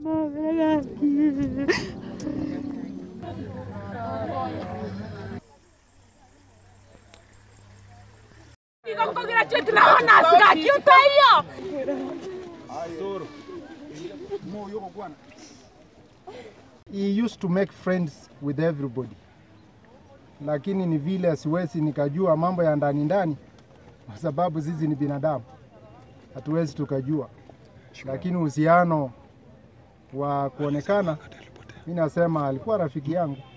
He used to make friends with everybody, lakini ni vile siwezi nikajua mambo ya ndani ndani, kwa sababu sisi ni binadamu, hatuwezi tukajua, lakini uhusiano wa kuonekana, mi nasema alikuwa rafiki yangu.